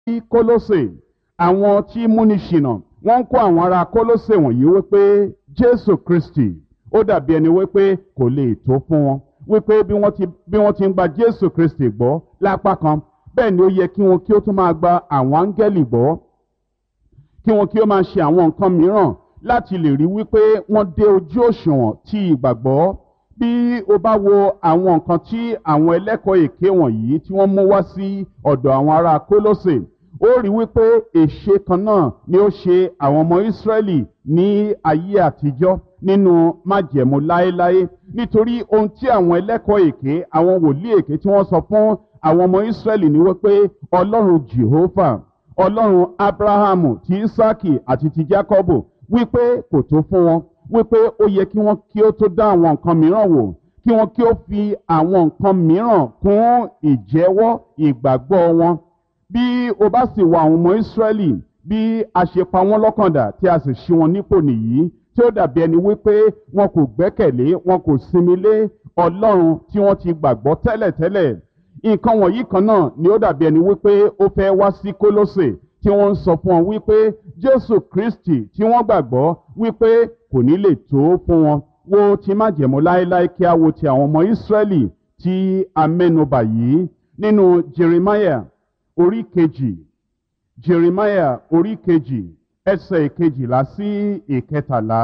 sí kólósè àwọn tí múni ṣìnà wọ́n ń kó àwọn ará kólósè wọ̀nyí wípé jésù kristi ó dàbí ẹni wípé kò lè tó fún wọn wípé bí wọ́n ti bí wọ́n ti ń gba jésù kristi gbọ́ lápá kan bẹ́ẹ̀ ni ó yẹ kí wọn kí ó tún máa gba àwọn áńgẹ́lì gbọ́ kí wọn kí ó máa ṣe àwọn nǹkan mìíràn láti lè rí wípé wọ́n dé ojú òṣùwọ̀n tí ìgbàgbọ́ bí o bá wo àwọn nǹkan tí àwọn ẹlẹ́kọ̀ọ́ èké wọ̀nyí tí wọ́n mú wá sí ọ̀dọ̀ àwọn ará kólósè ó rí wípé èṣe kan náà ni ó ṣe àwọn ọmọ ìsírẹ́lì ní ayé àtijọ́ nínú májẹ̀mú láéláé nítorí ohun tí àwọn ẹlẹ́kọ̀ọ́ èké àwọn wòlíì èké tí wọ́n sọ fún àwọn ọmọ ìsírẹ́lì ni wípé ọlọ́run jehovah ọlọ́run abrahamu ti isaki àti ti jacobo wípé kò tó fún wọn wípé ó yẹ kí wọ́n kí ó tó dá àwọn nǹkan mìíràn wò kí wọ́n kí ó fi àwọn nǹkan mìíràn kún ìjẹ́wọ́ ìgbàgbọ́ wọn bí o bá sì wọ àwọn ọmọ ìsírẹ́lì bí a ṣe pa wọ́n lọ́kàndà tí a sì ṣí wọn nípò nìyí tí ó dàbí ẹni wípé wọn kò gbẹ́kẹ̀lé wọn kò sinmi lé ọlọ́run tí wọ́n ti gbàgbọ́ tẹ́lẹ̀tẹ́lẹ̀ nǹkan wọ̀nyí kan náà ni ó dàbí ẹni wípé ó fẹ́ wá sí kólósè tí wọ́n ń sọ fún wọn wípé jésù kristi tí wọ́n gbàgbọ́ wípé kò ní lè tó fún wọn wo ti májẹ̀mú láéláé kí a wo ti àwọn ọmọ ìsírẹ́lì tí a mẹ́nubà yìí nínú jeremiah orí kejì jeremiah orí kejì ẹsẹ̀ ìkejìlá sí ìkẹtàlá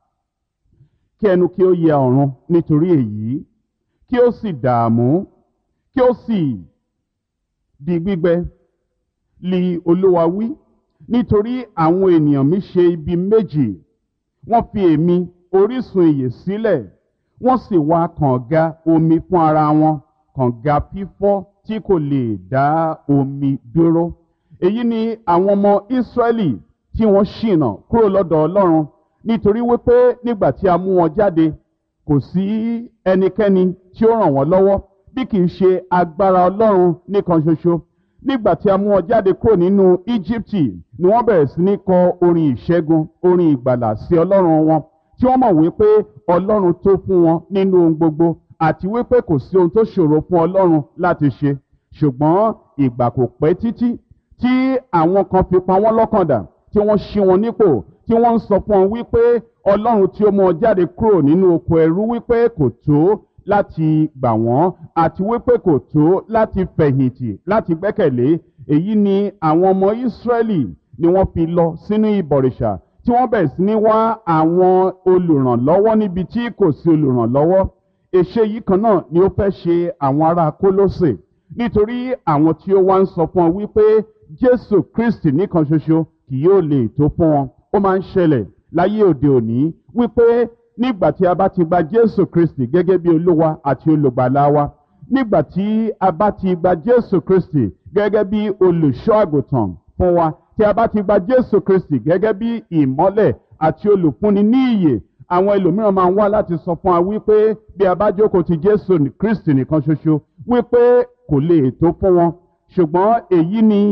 kí ẹnu kí ó yẹ ọ̀run nítorí èyí kí ó sì dààmú kí ó sì di gbígbẹ li olúwa wí nítorí àwọn ènìyàn mi ṣe ibi méjì wọ́n fi èmi orísun ìyè sílẹ̀ wọ́n sì wá kànga omi fún ara wọn kànga fífọ́ tí kò lè dá omi dúró èyí ni àwọn ọmọ ìsírẹ́lì tí wọ́n ṣìnà kúrò lọ́dọ̀ ọlọ́run nítorí wípé nígbà tí a mú wọn jáde kò sí ẹnikẹ́ni tí ó ràn wọ́n lọ́wọ́ bí kì í ṣe agbára ọlọ́run nìkan ṣoṣo nígbà tí a mú wọn jáde kúrò nínú íjíbítì ni wọ́n bẹ̀rẹ̀ sí ní kọ orin ìṣẹ́gun orin ìgbàlà sí ọlọ́run wọn tí wọ́n mọ̀ wípé ọlọ́run tó fún wọn nínú ohun gbogbo àti wípé kò sí ohun tó ṣòro fún ọlọ́run láti ṣe ṣùgbọ́n ìgbà kò pẹ́ títí tí àwọn kan fi pa wọ́n lọ́kàn dà tí wọ́n ṣí wọn nípò tí wọ́n ń sọ fún wọn wípé ọlọ́run tí ó mú wọn jáde kúrò nínú oko ẹrú wípé kò tó láti gbà wọ́n àti wípé kò tó láti fẹ̀yìntì láti gbẹ́kẹ̀lé èyí ni àwọn ọmọ ìsírẹ́lì ni wọ́n fi lọ sínú ìbọ̀rìṣà tí wọ́n bẹ̀rẹ̀ sí ní wá àwọn olùrànlọ́wọ́ níbi tí kò sí olùrànlọ́wọ́ èṣe yìí kan náà ni ó fẹ́ ṣe àwọn ará kólósè nítorí àwọn tí ó wá ń sọ fún ọ wípé jésù kristi nìkan ṣoṣo kì yóò lè tó fún wọn ó máa ń ṣẹlẹ̀ láyé òde òní wípé nígbà tí a bá ti gba jésù kristi gẹ́gẹ́ bí olúwa àti olùgbàlà wa nígbà tí a bá ti gba jésù kristi gẹ́gẹ́ bí olùṣọ́ àgùntàn fún wa tí a bá ti gba jésù kristi gẹ́gẹ́ bí ìmọ́lẹ̀ àti olùfúnni ní ìyè àwọn ẹlòmíràn máa ń wá láti sọ fún wa wípé bí a bá jókòó ti jésù kristi nìkan ṣoṣo wípé kò lè tó fún wọn ṣùgbọ́n èyí ni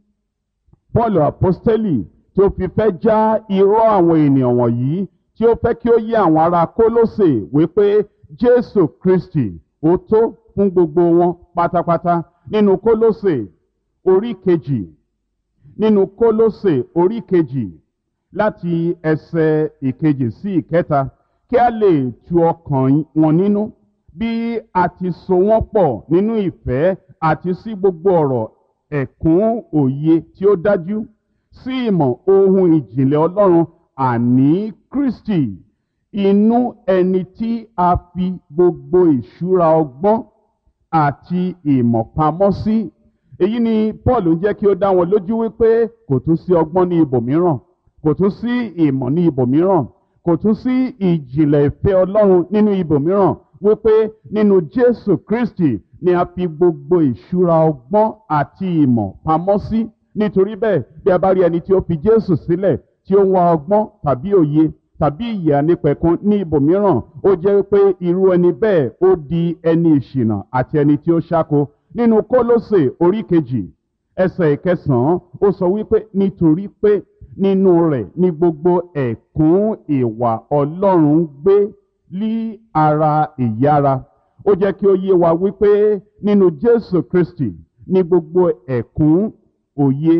paul apostoli tó fi fẹ́ já irọ́ àwọn ènìyàn wọ̀nyí tí ó fẹ́ kí ó yé àwọn ará kólósè wípé jésù kristi ó tó fún gbogbo wọn pátápátá nínú kólósè orí kejì nínú kólósè orí kejì láti ẹsẹ̀ ìkejì sí ìkẹta kí a lè tu ọkàn wọn nínú bí a ti so wọ́n pọ̀ nínú ìfẹ́ àti sí gbogbo ọ̀rọ̀ ẹ̀kún òye tí ó dájú sí ìmọ̀ ohun ìjìnlẹ̀ ọlọ́run àní kristi inú ẹni tí a fi gbogbo ìṣúra ọgbọ́n àti ìmọ̀ pamọ́ sí èyí ni paul ń jẹ́ kí ó dá wọn lójú wípé kò tún sí ọgbọ́n ní ibòmíràn kò tún sí ìmọ̀ ní ibòmíràn kò tún sí ìjìnlẹ̀ ìfẹ́ ọlọ́run nínú ibòmíràn wípé nínú jésù kristi ni a fi gbogbo ìṣúra ọgbọ́n àti ìmọ̀ pamọ́ sí nítorí bẹ́ẹ̀ bí a bá rí ẹni tí ó fi jésù sílẹ̀ tí ó ń wá ọgbọ́n tàbí òye tàbí ìyè ànípẹ̀kun ní ibòmíràn ó jẹ́ pé irú ẹni bẹ́ẹ̀ ó di ẹni ìṣìnà àti ẹni tí ó ṣáko nínú kólósè orí kejì ẹsẹ̀ ìkẹsàn-án ó sọ wípé nítorí pé nínú rẹ̀ ní gbogbo ẹ̀kún ìwà ọlọ́run ń gbé lí ara ìyára ó jẹ́ kí ó yé wa wípé nínú jésù kristi ní gbogbo ẹ̀kún òye